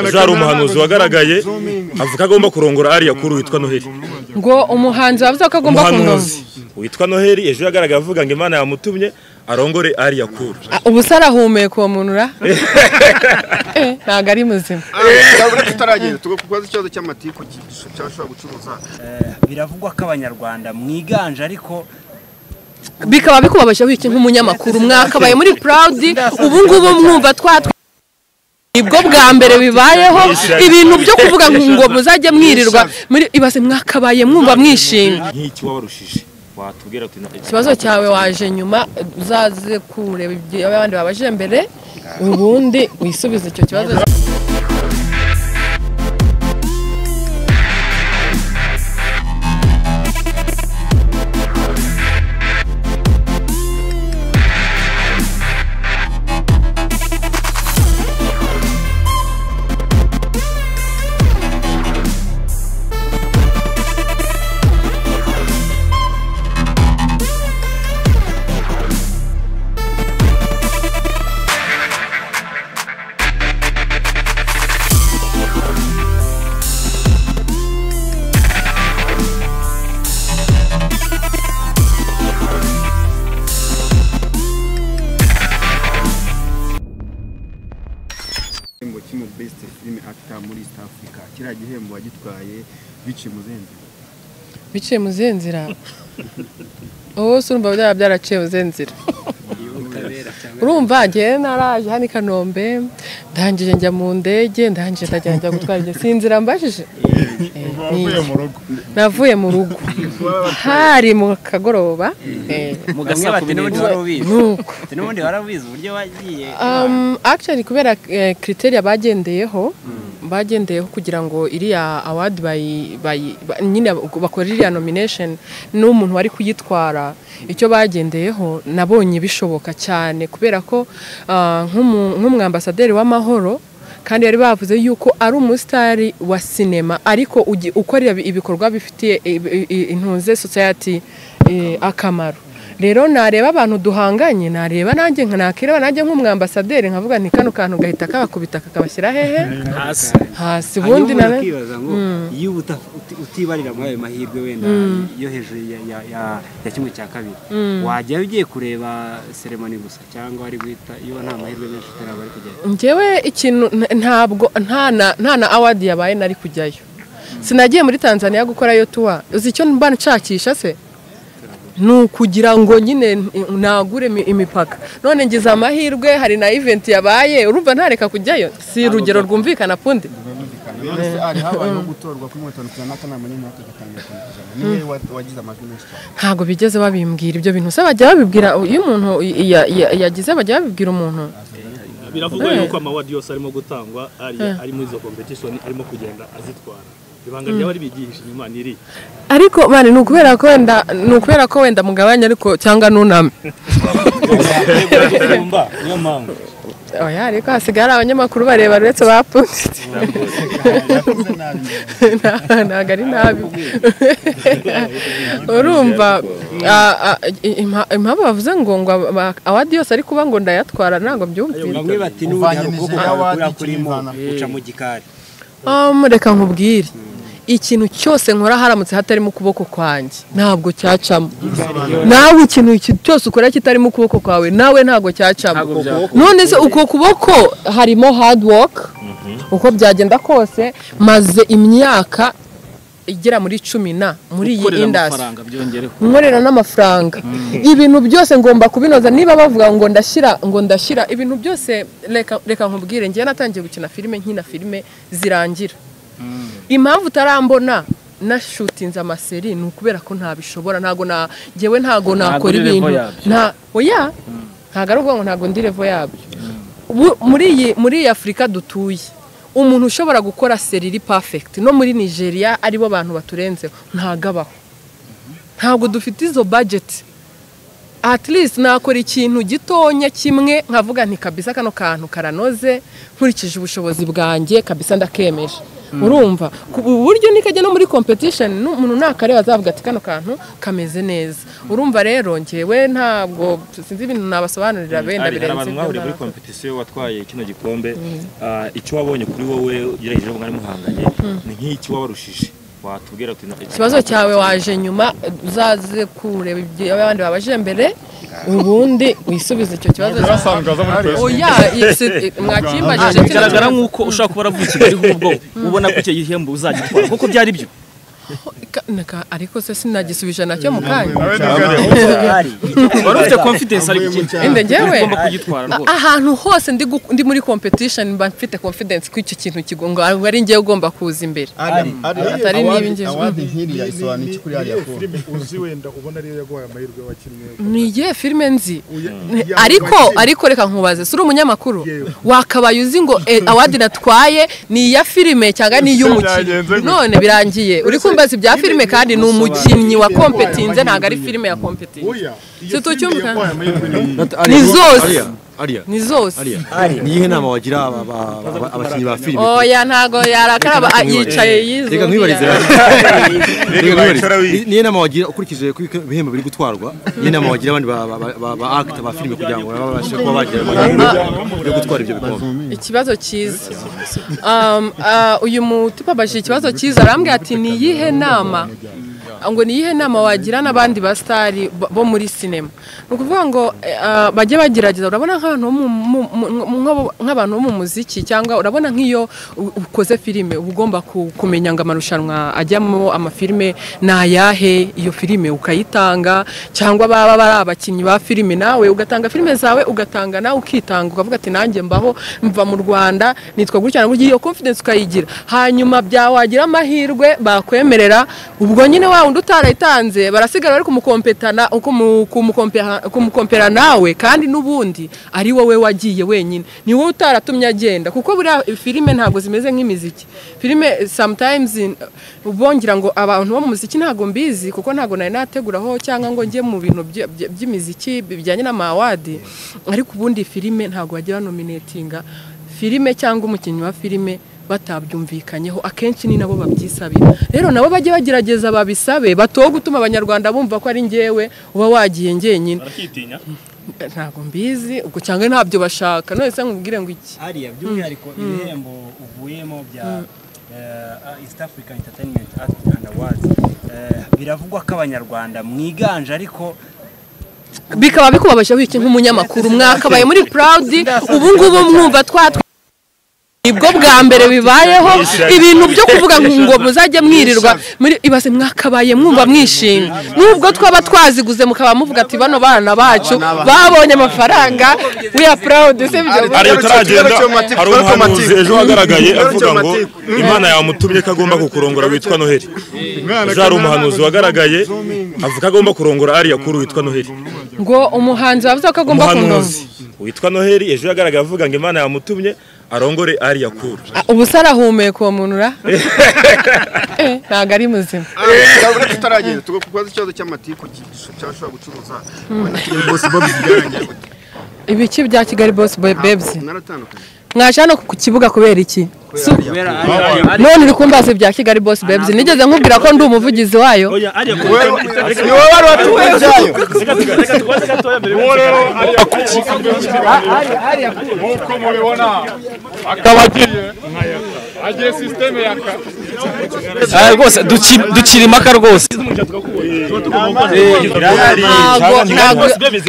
uzari umuhanuzi wagaragaye avuga ko agomba kurongora ariya kuri witwa noheli ngo umuhanzi wavuze ko agomba umuhanuzi kunoza witwa noheli ejo yagaragaye avuga ngo imana yamutumye arongore ariya kuri Ah, ubu se arahumeka uwo muntu ra Eh, ntabwo ari muzima urabona tutaragenda tugakubaza ikibazo cy'amatiku cyashobora gucuruza biravugwa ko abanyarwanda mwiganje ariko bikaba bikubabasha wiki nk'umunyamakuru mwakabaye muri proud ubu ngubu mwumva twatwe nibwo bwa mbere bibayeho ibintu byo kuvuga ngo muzajye mwirirwa muri ibaze mwakabaye mwumva mwishimye nk'iki wabarushije watubwira ati ikibazo cyawe waje nyuma uzaze kureba ibyo abandi babaje mbere ubundi wisubize icyo kibazo igihembo kimwe best film actor muri East Africa kiriya gihembo wagitwaye biciye umuzenzi biciye mu zihe nzira wowe se urumva byaba byaraciye mu zihe nzira urumva ngewe naraje hano i kanombe ndangije njya mu ndege ndangije ndagenda njya gutwara ibyo si inzira mbajije Eh, ni iyi. navuye mu rugo hari mu kagoroba eh, mugamwe bati n'ubundi wari ubizi nuko Ati n'ubundi wari ubizi uburyo wagiye Um, actually kubera eh, criteria bagendeyeho bagendeyeho kugira ngo iriya award bayi, bayi, ba, nyine bakora iriya nomination n'umuntu wari kuyitwara icyo bagendeyeho nabonye bishoboka cyane kubera ko ah, nk'umu- nk'umwambasaderi w'amahoro kandi bari bavuze yuko ari umusitari wa sinema ariko ugi- ukorera ibi- ibikorwa bifitiye i- i- i- intunze society eh, akamaro rero nareba abantu duhanganye nareba nanjye nakireba nanjye nk'umwambasaderi nkavuga nti kano kantu gahita kabakubita kakabashyira hehe hasi hasi ubundi hanyuma nawe ukibaza ngo iyo uta- uti- utibarira muri ayo mahirwe wenda yo hejuru ya- ya- ya ya kimwe cya kabiri wajya ugiye kureba seremoni gusa cyangwa wari guhita iyo nta mahirwe menshi utaraba ari kugenda njyewe ikintu nta- ntabwo nta na nta na awadi yabaye nari kujyayo sinagiye muri tanzania gukorayo tuwa uzi icyo mba nshakisha se ni ukugira ngo nyine nagure imi- imipaka none ngize amahirwe hari na event yabaye urumva ntareka kujyayo si urugero rwumvikana pundi none se hari habayeho gutorwa kuri mirongo itanu ku ijana n'akanama n'inkota gatangira ku ijana niwe wa- wagize amajwi menshi cyane ntabwo bigeze babimbwira ibyo bintu se bajya babibwira iyo umuntu ya- ya- yagize bajya babibwira umuntu biravugwa Eh. yuko amawadi yose arimo gutangwa ari ari muri izo competition arimo kugenda azitwara ibanga ryaba ribigihisha inyuma niri ariko mani ni ukubera ko wenda ni ukubera ko wenda mugabanya ariko cyangwa nuname kumva niyo mpamvu oya ariko hasigaye hari abanyamakuru bareba uretse ba punditse ntabwo ari nabi urumva ah, ah, i- impa- impamvu bavuze ngo ngo aba- awadi yose ari kuba ngo ndayatwara ntabwo mbyumvira bamwe bati n'ubundi hari ubwoko Uvanyanije bwawe n'awadi kurimo ikirivana. uca mu gikari Um, reka nkubwire ikintu cyose nkora haramutse hatarimo ukuboko kwanjye ntabwo cyacamo nawe ikintu ki- cyose ukora kitarimo ukuboko kwawe nawe ntabwo cyacamo none se uko kuboko harimo hard work uko byagenda kose maze imyaka igera muri cumi na muri iyi indasi nkorera n'amafaranga ibintu byose ngomba kubinoza niba bavuga ngo ndashyira ngo ndashyira ibintu byose reka reka nkubwire ngewe natangiye gukina filime nkina filime zirangira impamvu utarambona nashutinze amaseri ni ukubera ko ntabishobora ntabwo na ngewe ntabwo nakora ibintu nta oya ntabwo ari ukuvuga ngo ntabwo ndi revo yabyo Bu- muri iyi muri iyi afurika dutuye umuntu ushobora gukora seri iri perfect no muri nigeria aribo bantu baturenzeho ntabwo abaho ntabwo dufite izo budget at least nakora ikintu gitonya kimwe nkavuga nti kabisa kano kantu karanoze nkurikije ubushobozi bwanjye kabisa ndakemeje urumva ku ubu buryo nikajya no muri competition n'umuntu nakareba azavuga ati kano kantu kameze neza urumva rero njyewe ntabwo sinzi ibintu nabasobanurira benda hari birenze abantu ibyo mwahuriye muri nazi. kompetisiyo watwaye kino gikombe ah, icyo wabonye kuri wowe ugerageje ngo mwari muhanganye ni nk'iki wabarushije watubwira uti na- ikibazo cyawe waje nyuma uzaze kureba ibyo abandi babaje mbere ubundi wisubize icyo kibazo yarasanzwe aza muri twese oya mwakimbajije bigaragara nk'uko ushobora kuba waravuye i Kigali ahubwo ubona ko icyo gihembo uzagitwara kuko byari byo Ka- naka- ariko se sinagisubije nacyo mu kanya nawe nibwo areba. wari ufite confidence ari gukina Ende njyewe? ugomba kugitwara A- rwose ahantu hose ndi gu- ndi muri competition mba mfite confidence ko icyo kintu kigonga ngo ari njyewe ugomba kuza imbere atari niba awadi ingezweho. awadi nk'iriya isobanura iki kuri ariya kora filime uzi wenda ubona ariyo yaguhaye amahirwe wakinnye ni igihe filime nzi Uya- ya- ariko wakinnye. ariko reka nkubaze si uri umunyamakuru Yewe. wakabaye uzi ngo eh, awadi natwaye ni iya filime cyangwa ni iy'umukinnyi Byagenze gutya. none birangiye uri kumbaza ibya filime kandi ni umukinnyi wa kompetinze ntabwo ari filime ya kompetinze oya Si iyo filime tucyumvikana? yaguhaye amahirwe ni iyi ni zose ariya ni zose niyihe nama wagira aba- aba- aba- abakinnyi ba filime oya ntago yarakara ba- yicaye yizuye reka nkwibarize Reka wayicaraho iyi. niyo nama wagira ukurikije ko ibihembo biri gutwarwa niyo nama wagira abandi ba- ba- ba- ba akita ba filime kugira ngo babashe kuba bagira amahirwe yo gutwara ibyo bikombe ikibazo cyiza Um, ah, uyu mutubabajije ikibazo cyiza arambwira ati ni iyihe nama ngo ni iyihe nama wagira n'abandi basitari bo muri sinema ni ukuvuga ngo eh, ah, bajye bagerageza urabona nk'abantu bo mu- mu- mu- mu- nk'abantu bo mu muziki cyangwa urabona nk'iyo u- ukoze filime uba ugomba ku- kumenya ngo amarushanwa ajyamo amafilime ni ayahe iyo filime ukayitanga cyangwa baba bari abakinnyi ba filime nawe ugatanga filime zawe ugatanga nawe ukitanga ukavuga ati nanjye mbaho mva mu rwanda nitwa gutya na gutya iyo confidence ukayigira hanyuma byawagira amahirwe bakwemerera ubwo nyine wa wundi utarayitanze barasigara bari kumukompetana kumu- kumukompeha- kumukompera nawe kandi n'ubundi ari wowe wagiye wenyine ni wowe utaratumye agenda kuko buriya filime ntabwo zimeze nk'imiziki filime sometimes bongera ngo abantu bo mu muziki ntabwo mbizi kuko ntabwo nari nateguraho cyangwa ngo njye mu bintu bya- bya- by'imiziki bijyanye n'amawadi ariko ubundi filime ntabwo bajya banominatinga filime cyangwa umukinnyi wa filime batabyumvikanyeho akenshi ni nabo babyisabira rero nabo bajye bagerageza babisabe batowe gutuma abanyarwanda bumva ko ari njyewe uba wagiye njyenyine barakitinya ntabwo mbizi ubwo cyangwa ntabyo bashaka none se nkubwire ngo iki hariya by'umwihariko ibihembo uvuyemo bya eh, East African Entertainment Act and Awards eh, biravugwa ko abanyarwanda mwiganje ariko bikaba bikubabaje wiki nk'umunyamakuru mwakabaye muri proud ubu ngubu mwumva twatwa nibwo bwa mbere bibayeho ibintu byo kuvuga ngo muzajye mwirirwa muri ibaze mwakabaye mwumva mwishimye nubwo twaba twaziguze mukaba muvuga ati bano bana bacu babonye amafaranga we are proud sibyo hari utaragenda Kigarukira mu matiku, hari kigarukira mu umuhanuzi matiku. ejo hagaragaye avuga Kigarukira mu ngo matiku. imana yamutumye ko agomba kukurongora witwa noheli umwana ejo hari umuhanuzi wagaragaye avuga ko agomba kurongora ariya kuri witwa noheli ngo umuhanzi wavuze ko agomba umuhanuzi kunoza witwa noheli ejo yagaragaye avuga ngo imana yamutumye arongore ariya kuri ubu se arahumeka uwo muntu ra Eh, ntabwo ari muzima Urabona ko utaragenda tugo kubaza ikibazo cy'amatiku gisho- cyashobora gucuruza Urabona ko iyi bosi bobi byarangiye gute? ibiki bya kigali boss babes mwaratandukanye mwaje hano ku kibuga kubera iki kubera ariya none uri kumbaza ibya kigali boss babes nigeze nkubwira ko ndi umuvugizi wayo oya ariya ku ni wowe wari watuwe ibyayo reka tuga- reka tubaze gatoya mbere uwo rero ariya kuri nk'uko mubibona akaba agiye agiye sisiteme ya ka Ah, rwose duci- ducira impaka rwose ntago ntago bamwe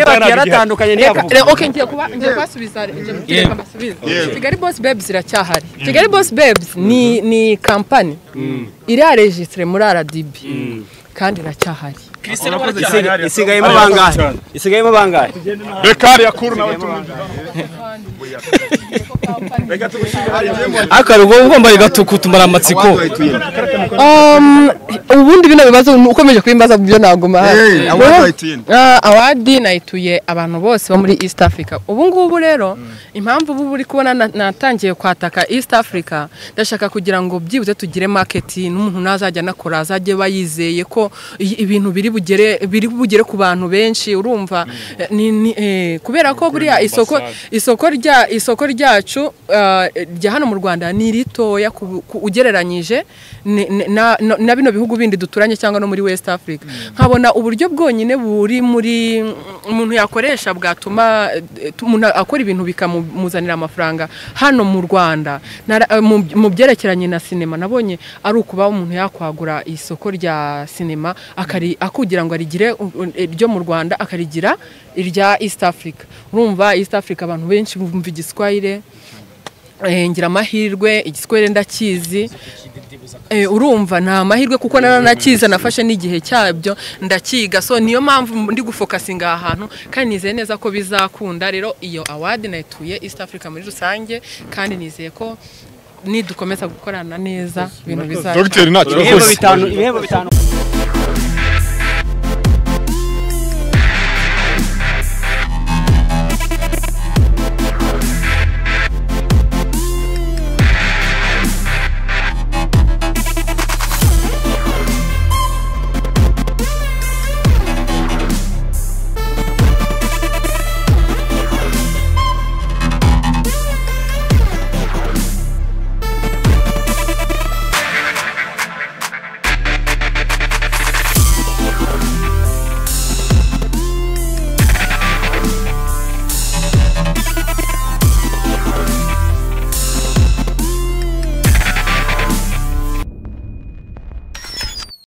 bati yaratandukanye Reka- ntiyavuga reka- okay, ngiye kuba- ngiye kubasubiza ngiye gutegeka mbasubize. kigali boss babes iracyahari kigali boss babes ni ni kampani iraregistire muri rdb kandi iracyahari isigayemo bangahe isigayemo bangahe reka ariya kuri nawe tumujyane akarugo ugomba rigatuka utumara amatsiko wahituye Um, ubundi bino bibazo ukomeje kubimbaza byo naguma Hey, hano Rero, award nayituye. ah, award nayituye abantu bose bo muri East Africa ubu ngubu rero impamvu ubu uri kubona na- natangiye kwataka East Africa ndashaka kugira ngo byibuze tugire market n'umuntu nazajya anakora azajye bayizeye ko i- ibintu biri bugere biri bugere ku bantu benshi urumva Eh, ni, ni, eh, kubera ko buriya isoko isoko rya isoko ryacu ah, rya hano mu Rwanda ni ritoya ku- ku- ugereranyije ni- ni- na na- na bino bihugu bindi duturanye cyangwa no muri West Africa nkabona uburyo bwonyine buri muri umuntu yakoresha bwatuma eh, tu- umuntu akora ibintu bikamuzanira amafaranga hano mu Rwanda Nara- eh, mu- mu byerekeranye na sinema nabonye ari ukuba umuntu yakwagura isoko rya sinema akari akugira ngo arigire u- u- iryo mu Rwanda akarigira irya East Africa urumva East Africa abantu benshi bumva igiswahire eh, ngira amahirwe igiswahire ndakizi Eh, urumva ni amahirwe kuko naranakiza nafashe n'igihe cyabyo ndakiga so niyo mpamvu ndi gufokasinga aha hantu kandi nizeye neza ko bizakunda rero iyo award nayituye East Africa muri rusange kandi nizeye ko nidukomeza gukorana neza ibintu bizaza dogiteri nta kibazo ibihembo bitanu ibihembo bitanu